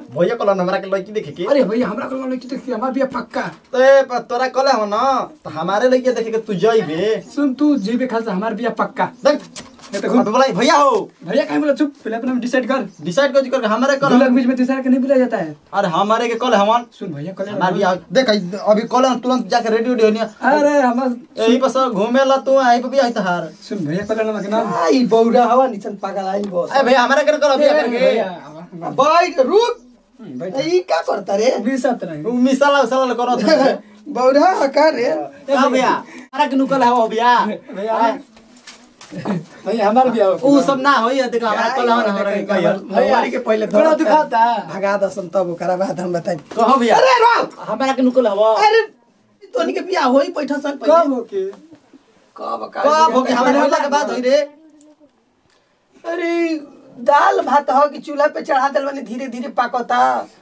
भैया कहलन हमरा के लड़की देखे के अरे भैया हमरा को लड़की देखी हमार बिया पक्का ते पर तोरा कहले हो ना तो हमारे लड़की देखे के तू जइबे सुन तू जीबे खास हमार बिया पक्का देख ये तो अबे बोला भैया हो भैया कहीं बोला चुप पहले अपना डिसाइड कर डिसाइड कर कर हमारे दो कल लाख बीच में तीसरा के नहीं बुलाया जाता है अरे हमारे के कल हमन सुन भैया कल हमार भी आ- देख अभी कल हम तुरंत जाके रेडी उडी होनी अरे हमार यही पर सब घूमे ला तू आई पे भी आई तहार सुन भैया कल नाम के नाम आई बौरा हवा निचन पागल आई बस ए भैया हमारे के कल अभी आकर के भैया हमार- बैठ रुक बैठ ई का करता रे बीस सत्रह है। उ मिसाला उसाला करो बौरा का रे हां भैया हमारा के नुकल हो भैया भैया भैया हमार बिया हो उ सब ना होई देखो हमारा कल हमन हमरा के कहियो भैया के पहले थोड़ा दुखाता भगा दसन तब ओकरा बाद हम बताई कहो भैया अरे रुक हमारा के नुकल हो अरे तोनी के बियाह होई बैठा सन कब पहले हो के कब का कब हो के हमारे होला के बात होई रे अरे दाल भात हो कि चूल्हा पे चढ़ा देल बनी धीरे धीरे पाकता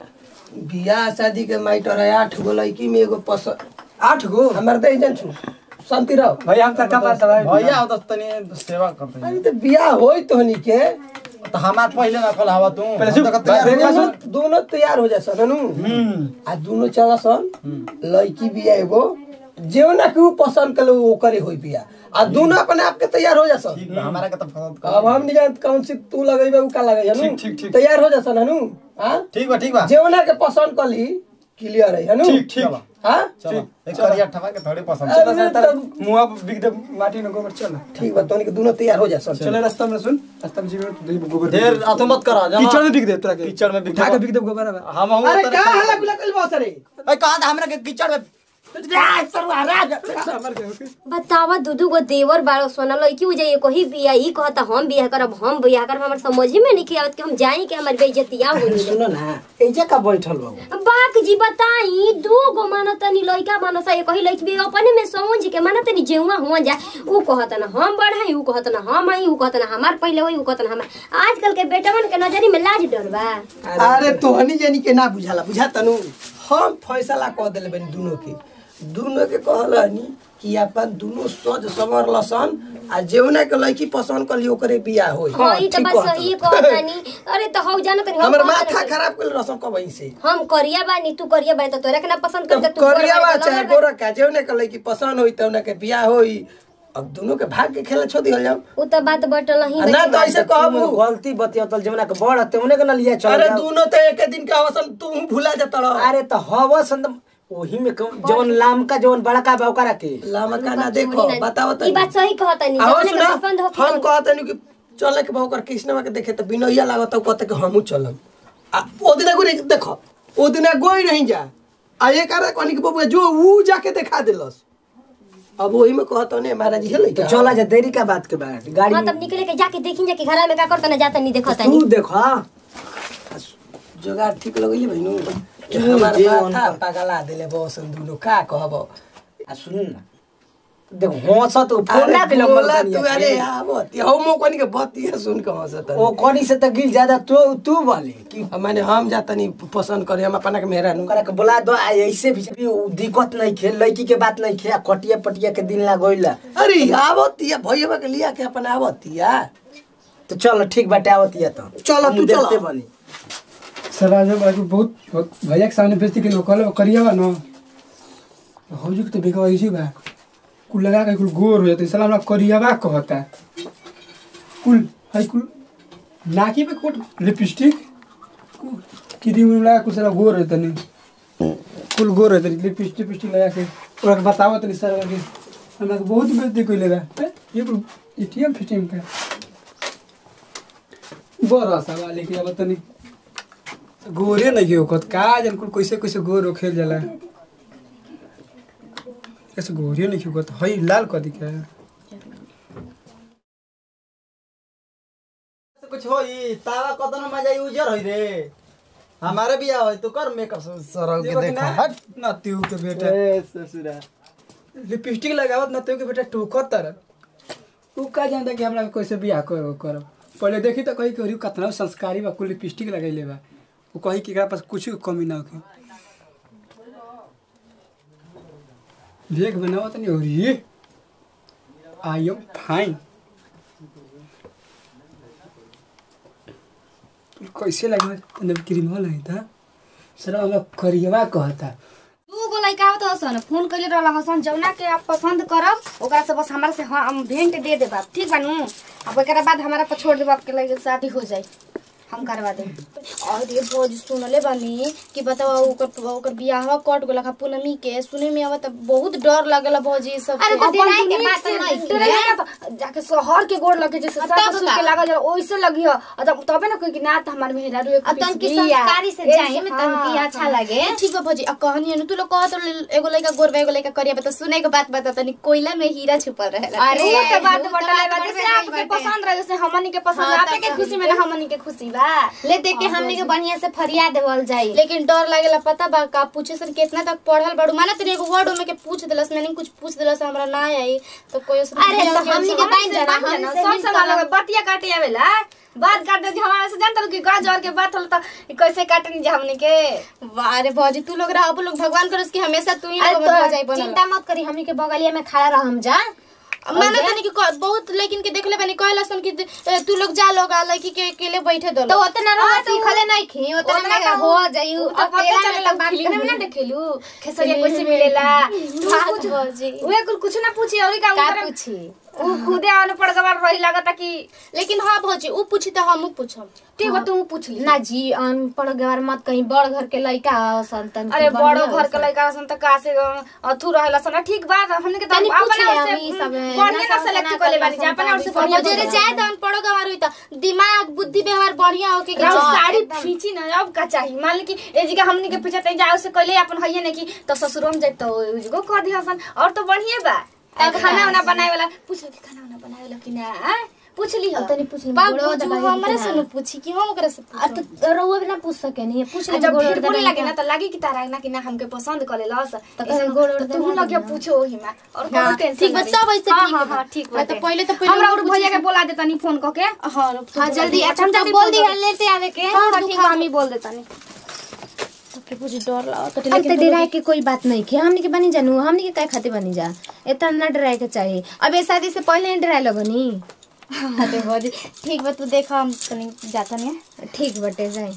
बियाह शादी के माइटर है आठ गो लड़की में एगो पस आठ गो हमर दे जन छु शांति रहो भैया हम तरका बात है भैया हो तो तनी सेवा करते हैं अरे तो बियाह होई तोहनी के तो हमार पहले ना कल हवा तू पहले चुप, हम तो तैयार भैया हो दोनों जा। दोनों तैयार हो जा सनू हम्म आ दोनों चला सन लड़की बिया एगो जेवना के ऊ पसंद कले वो करे होई बिया आ दोनों अपने आप के तैयार हो जा सन ठीक बा हमारा के तो पसंद कर अब हम नहीं जानत कौन सी तू लगेबे ऊ का लगे ठीक, ठीक, ठीक। तैयार हो जा सन हनु हां ठीक बा ठीक बा जेवना के पसंद कली क्लियर है हनु ठीक ठीक हां चलो एक करिया ठमा के थोड़ी पसंद अरे चलो तब मुआ बिग दे माटी में गोबर चल ठीक बा तोनी के दोनों तैयार हो जा सन चले रास्ता में सुन रास्ता में जीवन गोबर ढेर अतो मत करा जमा कीचड़ में बिग दे तोरा के कीचड़ में बिग उठा के दे बिग दे गोबर अब हम हम अरे का हल्ला गुला कल बस रे ए कहा था हमरा के कीचड़ में राज सरवा राज हमार के ओके बतावा दूधू गो देवर बारो सोना लड़की हो जाइए कोई बिया ई कहता हम बियाह करब हम बियाह करब हमर समझ में नहीं आवत कि हम जाई कि हमर बेइज्जतिया हो सुनो ना एजा का बैठल बाबू बाक जी बताई दू गो मानतनी लड़का मानसा ये कही लड़की भी अपने में समझ के मानतनी जेउआ हुआ जा ऊ कहत ना हम बढ़ाई ऊ कहत ना हम आई ऊ कहत ना हमार पहले होई ऊ कहत ना हमार आजकल के बेटवन के नजरी में लाज डर बा अरे तोहनी जानी के ना बुझाला बुझा तनु हम फैसला कह देले बनी दोनों के दोनों के कहलनी कि अपन दोनों सज समर लसन आ जेवना के लड़की पसंद कली ओकरे बियाह होई हाँ ई तो ठीक बस कहत सही कहतानी अरे तो हौ जाना तनी हम हमर कहत माथा रही। खराब कर रसन कबई से हम करिया बानी तू करिया बानी तो तोरा के ना पसंद तब करके तू करिया बा गोरा चाहे बानी, तो गोरा का जेवना के लड़की पसंद होई तवना के बियाह होई अब दोनों के भाग के खेला छोड़ दिहल जाओ उ तो बात बटल ही आ ना तो ऐसे कहबू गलती बतियतल जमुना के बड़ तेमने के न लिया चल अरे जाओ। दोनों तो एक दिन का अवसन तू भूला जाता रहो अरे तो हवा संद ओही में कौन- जवन लामका जवन बड़का बा ओकरा के लामा का ना देखो बताओ ई बात सही कहतानी आओ जौने के सुना पसंद हो हम कहते नहीं कि चले के बहुकर कृष्णवा के देखे तो बिनैया लागत कहते कि हमहू चलम आ ओ दिन गुरी देखो ओ दिन गोई नहीं जा आ ये करे कहनी कि बबुआ जो ऊ जाके दिखा देलस अब वही में कहतो ने महाराज हेले तो क्या चला जा देरी का बात के बाद गाड़ी हाँ में तब निकले के जाके देखी जा कि घर में का करता ना जाता नहीं देखता तू देखा जोगाड़ ठीक लगइले भइनु हमार माथा पगला देले बसन दुनो का कहब आ सुन ना देख हंसत तो फोन ना अरे के बोला नंबर तू अरे आवत हो मो कोनी के बतिया सुन के हंसत ओ कड़ी से तो गिर ज्यादा तू तू बोले कि माने हम जातनी पसंद करे हम अपना के मेहरा नु ओकरा के बोला दो आ ऐसे भी भी उ दिक्कत नहीं खे लड़की के बात नहीं खे आ कटिया पटिया के दिन लागोइला अरे आवतिया भैया के लिया के अपन आवतिया तो चल ठीक बाटे आवतिया तो चल, हम तू चल। देखते बनी सर जब आज बहुत बहुत भैया के सामने बेइज्जती के नकल करिया बा न हो जो तो बेका ऐसी बा कुल लगा के कुल गोर हो जाते साला हमरा करियावा कहता कुल है कुल नाकी पे कोट लिपस्टिक क्रीम लगा कुल साला गोर होता नहीं कुल गोर होता लिपस्टिक पिस्टिक लगा के ओकरा के बतावो तनी सर के हमरा के बहुत बेइज्जती कइले बा हैं? ये कुल एटीएम फिटीएम का बड़ा सवाल है कि अब तनी गोरे नहीं होकत का जन कुल कैसे कैसे गोर होखेल जाला कैसे गोरे नहीं होकत हई लाल कदी के कुछ होई तावा कदन मजा यूजर होई रे हमारे भी होई तू कर मेकअप सरौ के देखा हट ना त्यू के बेटा ए ससुरा लिपस्टिक लगावत ना त्यू के बेटा टोकत तर उ का जानता कि हमरा कैसे बियाह कर करब पहले देखी तो कही कि कितना संस्कारी बा कुल लिपस्टिक लगैले बा उ कही कि एकरा पास कुछ कमी ना होखे देख बनावत नहीं हो रही आई एम फाइन कैसे लगे तने क्रीम हो लगी था सर हमरा करियवा कहता दू गो लड़का होत हसन फोन कइले रहल हसन जौना के आप पसंद करब ओकरा से बस हमरा से हम भेंट दे देबा ठीक बानू अब एकरा बाद हमारा पर छोड़ देबा आपके लगे शादी हो जाई हम करवा देब और ये भोज सुनले बानी कि बताओ ओकर ओकर बियाह कट गेल खा पूनमी के सुने में आवत बहुत डर लागेला भौजी सब अरे के। तो अपन डराए के दुनिया बात से नहीं डराए के बात- जाके शहर के गोड़ लगे जैसे तब सास ससुर का? के लागल जरा ओइसे लगी हो और तब तबे ना कोई कि ना त हमार मेहरा रुए अब तनकी संस्कारी से जाए में तनकी अच्छा लगे ठीक बा भौजी अब कहनी है तू लोग कहत रहे, एगो लड़का गोरबा एगो लड़का करिया बता सुने के बात बता तनी कोयला में हीरा छुपल रहेला अरे, उ तो बात उ तो बटला बात बा बटले जैसे आपके बाटे। पसंद रहे जैसे हमनी के पसंद हाँ, आपे के तो- खुशी में ना हमनी के खुशी बा ले देख के हमने के बढ़िया से फरिया देवल जाई लेकिन डर लागेला पता बा का पूछे सर कितना तक पढ़ल बड़ू माना तेरे एगो वर्ड में के पूछ देलस मैंने कुछ पूछ देलस हमरा ना आई तो कोई अरे, तो हमनी के बाइन जाना, हमनी से सब मिल सवाल करब। लगे बतिया काटे आवेला बात काटे जे हमारा से जानता कि गाज और के बात होला तो कैसे काटनी जे हमनी के अरे भौजी तू लोग रह लोग भगवान करस कि हमेशा तू ही अरे लोग हो जाई तो बनल चिंता मत करी हमनी के बगलिया में खड़ा रह हम जा माना तनी कि क- बहुत लेकिन के देखले बानी कहला सन कि ए, तू लोग जा लोग आ लड़की के अकेले बैठे दो तो उतना रह सीखले नहीं खी उतना उतना में का हो जाई उ तो पते अकेला में चलेला तो बात फिल्म में ना देखेलू खेसरिया कैसे मिलेला तू बात कुछ भौजी। उहे कुछ कुछ ना पूछी और का का करे पूछी उ खुदे आने पड़ गवार रही लागता कि लेकिन हां भौजी उ पूछी त हमहु पूछम ठीक बा तू पूछ ली ना जी अनपढ़ गवार मत कहीं बड़ घर के लइका हो संतन अरे बड़ो घर के लड़का सन त का से अथु रहेला सन ठीक बा हमने के त तनी पूछ अपना ले ओर से हम ई सब, बढ़िया ना ना सेलेक्ट ना कर ले करना बानी जा अपना ओर से संतान, बढ़िया समझ जरे ले। चाहे त अनपढ़ गवार होई त दिमाग बुद्धि व्यवहार बढ़िया होके के हाँ, साड़ी एकदम। खींची ना अब का चाहिए मान ली कि ए जी के हमनी के पीछे तई जाओ से कहले अपन हइए ने कि त ससुरो में जाई त उजगो कह दिया सन और तो बढ़िया बा अब खाना वाना बनाए वाला पूछ ली कि खाना वाना बनाए वाला कि ना आ? पूछ ली अब तनी पूछ ली, बाप गोड़वा पूछू, दबाई हमरे कि से ना? न पूछी कि हम ओकरा से आ पूछू तो रउआ भी ना पूछ सके नहीं पूछ ले जब गोड़ फिर उड़ बोले दबाई लगे का। ना तो लागी कि तारा ना कि ना हमके पसंद करे लस तो कहे गोड़ उड़ तू दबा लगे देना। पूछो ओही में और हाँ, कोनो टेंशन ठीक बा, नहीं। सब ऐसे हाँ, ठीक हाँ बा। हाँ ठीक हाँ, बा तो पहले तो पहले हमरा वो और पूछ भैया के ले। बोला देता नहीं फोन करके हां हाँ जल्दी अच्छा हम जल्दी बोल बोल दी दो। लेते आवे के हां तो ठीक ठीक बा बा। हम ही बोल देता नहीं सबके पूछ डर लगा तो अब तो डराए के कोई बात नहीं खे हमनी के बनी जानू हमनी के काय खातिर बनी जा इतना ना डराए के चाहिए अब ये शादी से पहले ही डराए लगनी अरे भौजी ठीक बा तू देखा हम तनी जाता नहीं ठीक बटे जाए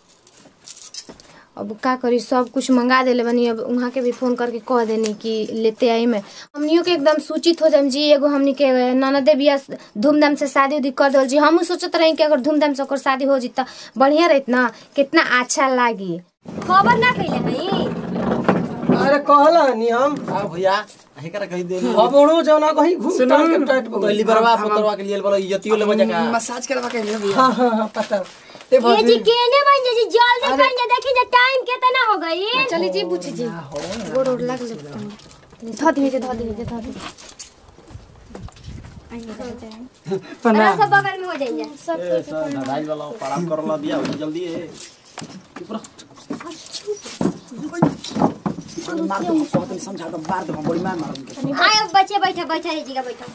अब का करी सब कुछ मंगा देले बनी अब वहाँ के भी फोन करके कह देनी कि लेते आई मैं हमनियों के एकदम सूचित हो जाम जी एगो हमनी के ननदे बिया धूमधाम से शादी उदी कर दल जी हमहू सोचत रही कि अगर धूमधाम से ओकर शादी हो जी त बढ़िया रहित ना कितना अच्छा लागी खबर ना कैले हई अरे कहला नी हम आ भैया हेकर कहि दे अब ओणो जौना कहीं घूम सुनो। के टाइट हो कहली बरवा पुतरवा के लिए बोलो इज्जतियो ले बजा का मसाज करवा के ले हां हां हां पता ए ये भौजी जी केने बन जी जल्दी बन जा देखी जा टाइम कितना हो गई चली जी पूछी जी गोड़ उड़ लग ले ध दी जे ध दी जे ध दी अरे सब बगल में हो जाइए ए सर नदाई वाला पड़ाव करला दिया हो जल्दी ए ऊपर मार दो बहुत समझा दो मार दो बड़ी मार मार आए बच्चे बैठे बैठे रही जगह बैठो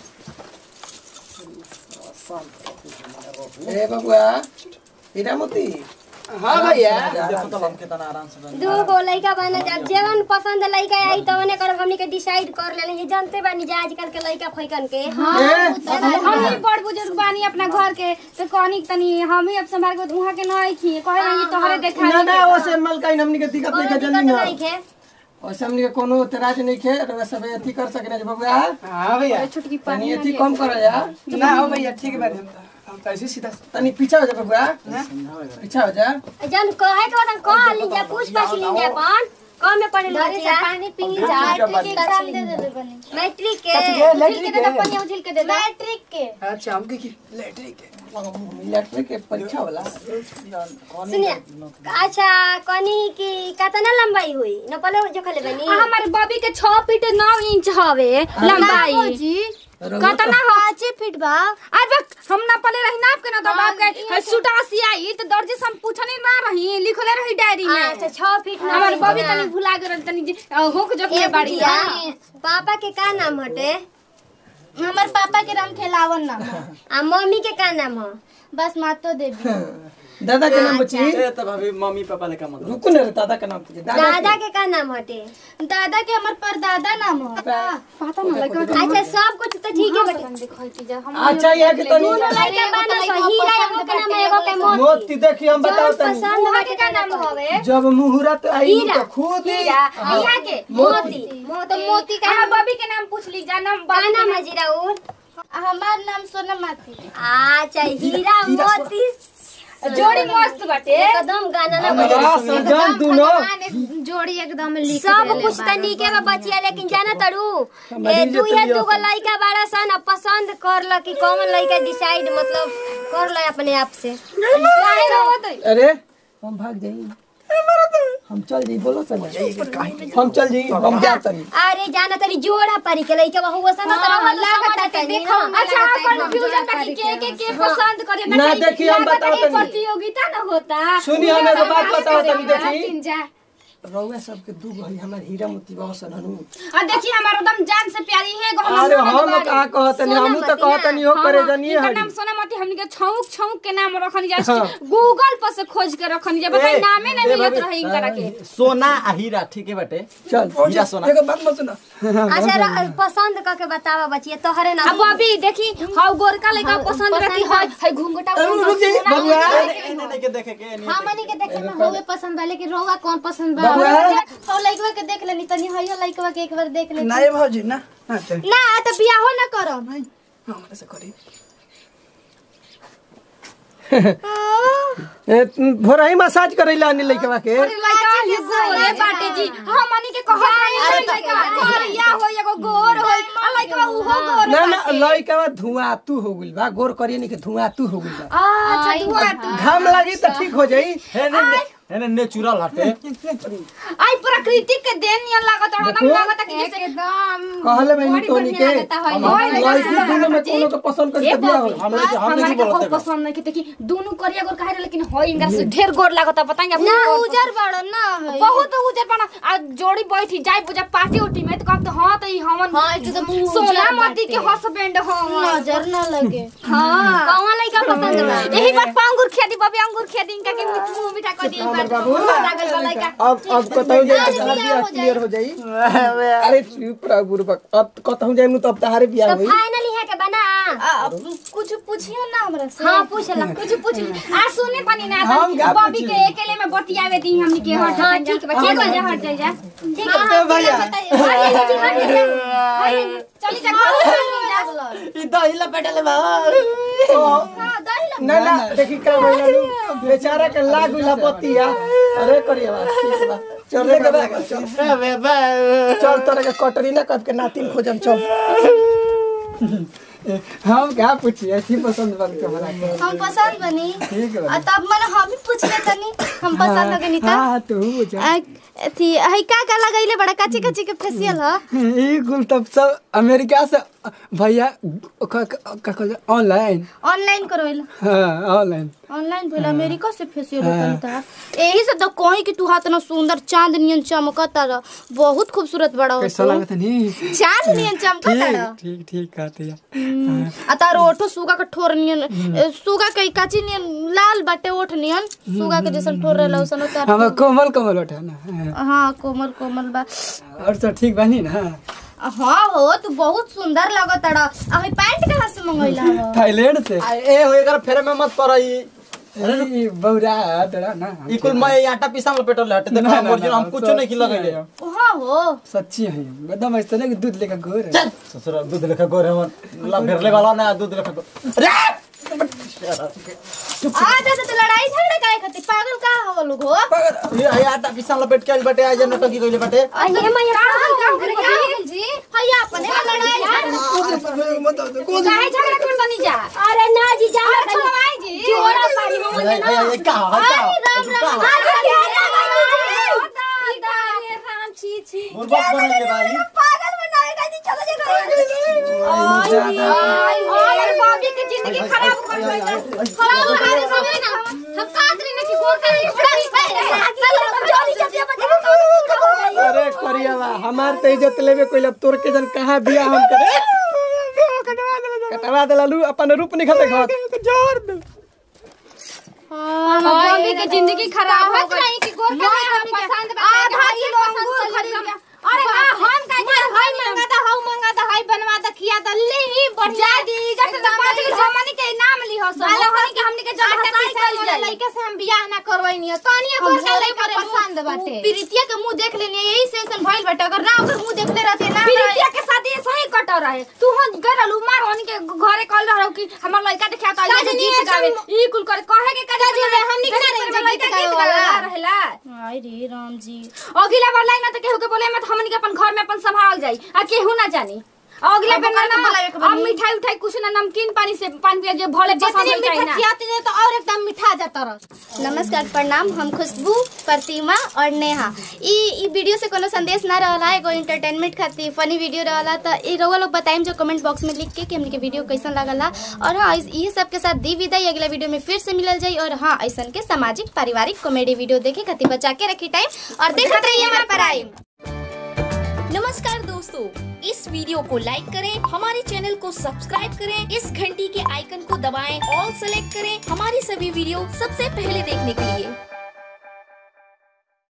ए बबुआ हीरामती हां भैया देखो तो हम कितना आराम से बन दू गो लड़का बना जब जेवन पसंद लड़का आई तवने कर हमनी के डिसाइड कर लेले ये जानते बानी जे आजकल के लड़का फैकन के हम ही बड़ बुजुर्ग बानी अपना घर के तो कहनी तनी हम ही अब संभाल के वहां के नहीं खी कहे रही तोहरे देखा ना ना ओसे मलकाइन हमनी के दिक्कत नहीं कोनो के दिक्कत जल्दी नहीं खे ओसे हमनी के कोनो तराज नहीं खे और सब अथी कर सकने जे बबुआ हां भैया छुटकी तनी अथी कम कर जा ना हो भैया ठीक है हम हम तो ऐसे सीधा तनी पीछा हो जा बबुआ पीछा हो जा जन कहे के बाद कह ली जा पूछ पाछ ली जा अपन कम में पढ़े लो पानी पी ली जा मैट्रिक के एग्जाम दे देले बनी मैट्रिक के उझिल के दे दे पनिया उझिल के दे दे मैट्रिक के अच्छा हमके की लेटरिक इलेक्ट्रिक के परीक्षा वाला सुनिए अच्छा कनी की कितना लंबाई हुई न पहले जो खले बनी हमारे बॉबी के 6 फीट 9 इंच हवे लंबाई कतना हो 5 फीट बा आज बक हम ना पले रही ना आपके ना तो बाप के सूटा सियाई तो दर्जी से हम पूछने ना रही लिखले रही डायरी में अच्छा छह फीट ना हमारे बॉबी तनी भुला गेल तनी जे, अ, होक जो के बाड़ी बुढ़िया, पापा के का नाम हटे हमर पापा के नाम खेलावन नाम आ मम्मी के का नाम हो बस मातो देवी दादा के नाम बची ए त भाभी मम्मी पापा ले का मतलब रुको ना रे दादा के नाम पूछे दादा दादा के का नाम हटे दादा के हमर परदादा नाम हो पता ना लइका अच्छा सब कुछ तो ठीक है बेटे देखैती जा हम अच्छा ये कि तनी दोनों लड़का बाना सो हीरा एगो के नाम एगो के मोती मोती देखी हम बताओ जौन तनी पसंद वहाँ हटे के का नाम हवे जब मुहूर्त आई हीरा। तो खुद ही हीरा यहाँ के मोती तो मोती का हम बबी के नाम पूछ ली जा नाम का नाम है जीरा उर हमार नाम सोनम माथी अच्छा हीरा मोती जोड़ी मस्त बाटे एकदम गाना ना बजे आ सजन दुनो जोड़ी एकदम लिख सब कुछ त नीके बा बचिया लेकिन जाना तड़ू ए दू या दू गो लइका बाड़ा सन अब पसंद कर ल कि कौन लइका डिसाइड मतलब कर ल अपने आप से काहे रोवत अरे हम भाग जाई हम चल जाई बोलो चल हम चल जाई हम जा तनी अरे जाना तरी जोड़ा पारी के लइका बहु सन त रहल लागत तनी देखो ना अच्छा कंफ्यूजन बाकी के के के पसंद करे ना देखी हम बताओ तनी प्रतियोगिता ना होता सुनी हम एगो बात बताओ तनी देखी तीन जा रउआ सबके दू गो हमार हीरा मोती बसन हनु और देखिए हमारा एकदम जान से प्यारी है गो अरे हम का कहतनी हम तो कहतनी हो करे जनिए इनका हरी नाम सोनामती हमनी के छौक छौक के नाम रखनी जा गूगल पर से खोज के रखनी जा बताई ए, नामे नहीं ए, मिलत भाभी, रहे इनकरा के सोना आ हीरा ठीक है बाटे चल हीरा सोना एगो बात मत सुना अच्छा र- पसंद क के बतावा बचिया तोहरे ना अब अभी देखी हाउ गोरका लइका पसंद रहती है है घुंघटा रुक जाई बबुआ एने एने के देखे के एने हमनी के देखे में होवे पसंद बा लेकिन रोवा कौन पसंद बा बबुआ। हो लइकवा के देख लेनी तनी हइयो लइकवा के एक बार देख लेनी नहीं भौजी ना हाँ चल ना त बियाहो ना करम हमरा से करी ए भोरा ही मसाज करैला अनि लइकवा के लइका ही गोरे बाटे जी हमनी के कहत रही लइका गोरिया हो एगो गोर हो आ लइका उहो गोर ना ना लइकवा धुआं तू हो गइल बा गोर करिए नहीं के धुआं तू हो गइल बा अच्छा दुआ तू घाम लागी त ठीक हो जाई एने एने नेचुरल हटे आई प्रकृति के देन नियन लागत और एकदम लागत कि जैसे एकदम कहले मैं टोनी के होय लड़की दुनो में कोनो के पसंद कर दिया हो हमरे के हमरे हमारे की के बोलत बहुत पसंद नहीं कि देखी दोनों करिया गोर काहे लेकिन होय इनका से ढेर गोर लागत बताएंगे ना उजर बड़ ना है बहुत उजर पना आ जोड़ी बैठी जाई पूजा पार्टी उटी में तो कहत हां तो ई हमन हाँ, एकदम उजर सोना बाटे। मोती के हस्बैंड हो नजर ना लगे हां कौन लइका पसंद बा यही बात पा अंगूर खेदी बबे अंगूर खेदी इनका के मुंह मीठा कर दी बात लागल बा लइका अब अब कतहु जाई त बियाह क्लियर हो जाई अरे चुप रह बुरबक अब कतहु जाई नु तब तहारे बियाह तो होई फाइनली है के बना कुछ पूछियो ना हमरा से हां पूछ ला कुछ पूछ आ सुने पानी ना हम का बॉबी के अकेले में बतियावे दी हमनी के हट हाँ, ठीक बा, ठीक हो बा। जा हट जा जा ठीक है भैया चली जा ई दहिला पेटले बा ना ना देखी का भइला नु बेचारा के लाग गइला बतिया अरे करिया बा ठीक बा चल के बा चल चल तोरे के कटरी ना कब के नातिन खोजम चल हम क्या पूछिए ऐसी पसंद बन के हमरा के हम पसंद बनी ठीक आ तब मन हम भी पूछ ले तनी हम पसंद हो गनी त हां तू पूछ अथी हई का का लगैले बड़ा काची काची के फेशियल ह ई कुल तब सब अमेरिका से भैया का का कहल ऑनलाइन ऑनलाइन करवेला हां ऑनलाइन ऑनलाइन भेल अमेरिका से फेशियल होता था यही से तो कहीं कि तू हाथ ना सुंदर चांद नियन चमकता रह बहुत खूबसूरत बड़ा हो कैसा तू। लगत नहीं चांद नियन चमकता रह ठीक ठीक ठीक कहते हैं आ तार ओठो सुगा के ठोर नियन ए, सुगा के काची नियन लाल बाटे ओठ नियन सुगा के जैसन ठोर रहला वैसन उतार हम कोमल कोमल उठा ना हाँ कोमल कोमल बा और सब ठीक बानी ना हाँ हो तू बहुत सुंदर लगत रह आ हई पैंट कहाँ से मंगैला हो थाईलैंड से ए हो एकर फेरे में मत पड़ ई ई बौरा तोरा ना ई कुल मैं आटा पीसा में पेटल हटे देखो ना, हम ना, ओरिजिनल ना, हम कुछ सब नहीं खिला गइले हाँ हो सच्ची है एकदम ऐसा ना कि दूध लेकर गोर है। चल ससुर दूध लेखा गोरे मन ला भेरले वाला ना दूध लेखा गो अरे आ दादा तो लड़ाई झगड़ा काहे खातिर पागल का हो लोग हो ये आई आटा पीसा में पेट के आइल बाटे आज नटकी कइले बाटे अरे मैया जी भैया अपने में लड़ाई झगड़ा काहे झगड़ा कर तनी जा अरे ना जी जा अच्छा भाई जी जोड़ा पारी हो ए ए का है का राम छी छी मुर्गा बने भाई पागल बनाएगा जी चलो जे और भाभी की जिंदगी खराब कर देगा खराब हमारे समय ना हम काट रहे कि गोर कर अरे करिया बा हमार तो इज्जत लेबे कोई अब तोर के जन कहाँ बिया हम करे कटवा देला लू अपन रूप नहीं खते घर जोर दे बॉम्बे के जिंदगी खराब हो कहत गई रही कि गोर का मैं हमनी के पसंद बा आधा भाई किलो पसंद अंगूर कर खरीद लेगा। के अरे ना हम का मार भाई मंगा दा हाउ मंगा दा हाई बनवा दा खिया दा ले ही बढ़िया जादी इधर से तो पांच गो हमनी के नाम ली हो सब हमनी के हमनी के जब आटा हसाई पिसाई कर वाला जाई लइका से हम बियाह ना करवैनी तानिए गोर का लइका पसंद बाटे प्रीतिया के मुंह देख लेनी यही से ऐसन भइल बाटे अगर ना ओकर मुंह देखले रहते ना प्रीतिया के साथ ये सही कट रहे तू हो गरल मार होनी के घरे कल रहो कि हमर लइका देखा त काजनी गीत ऐसन- गावे ई कुल करे कहे के काज काजनी रे, हमनी के ना रही जा गीत गावे वाला। रहेला हाय रे राम जी अगला बार लाइन में त केहू के बोले मत हमनी के अपन घर में अपन संभाल जाई आ केहू ना जानी अगला अब बेर ओकरा ना के बुलावे के अब बनी। मिठाई उठाई कुछ ना नमकीन पानी से पानी पिया जे भले पसंद जितनी होई मीठा ना खियाती दे तो और एकदम मीठा जाता रह नमस्कार प्रणाम हम खुशबू प्रतिमा और नेहा ई ई वीडियो से कोनो संदेश ना रहला एगो एंटरटेनमेंट खातिर फनी वीडियो रहला त ई रउआ लोग बताइम जो कमेंट बॉक्स में लिख के कि हमने के वीडियो कैसन लागला और हाँ इस- इहे सब के साथ दी विदाई अगला वीडियो में फिर से मिलल जाई और हाँ ऐसन के सामाजिक पारिवारिक कॉमेडी वीडियो देखे खातिर बचा के रखी टाइम और देखते रहिए हमारा पढ़ाई नमस्कार दोस्तों इस वीडियो को लाइक करें हमारे चैनल को सब्सक्राइब करें इस घंटी के आइकन को दबाएं ऑल सेलेक्ट करें हमारी सभी वीडियो सबसे पहले देखने के लिए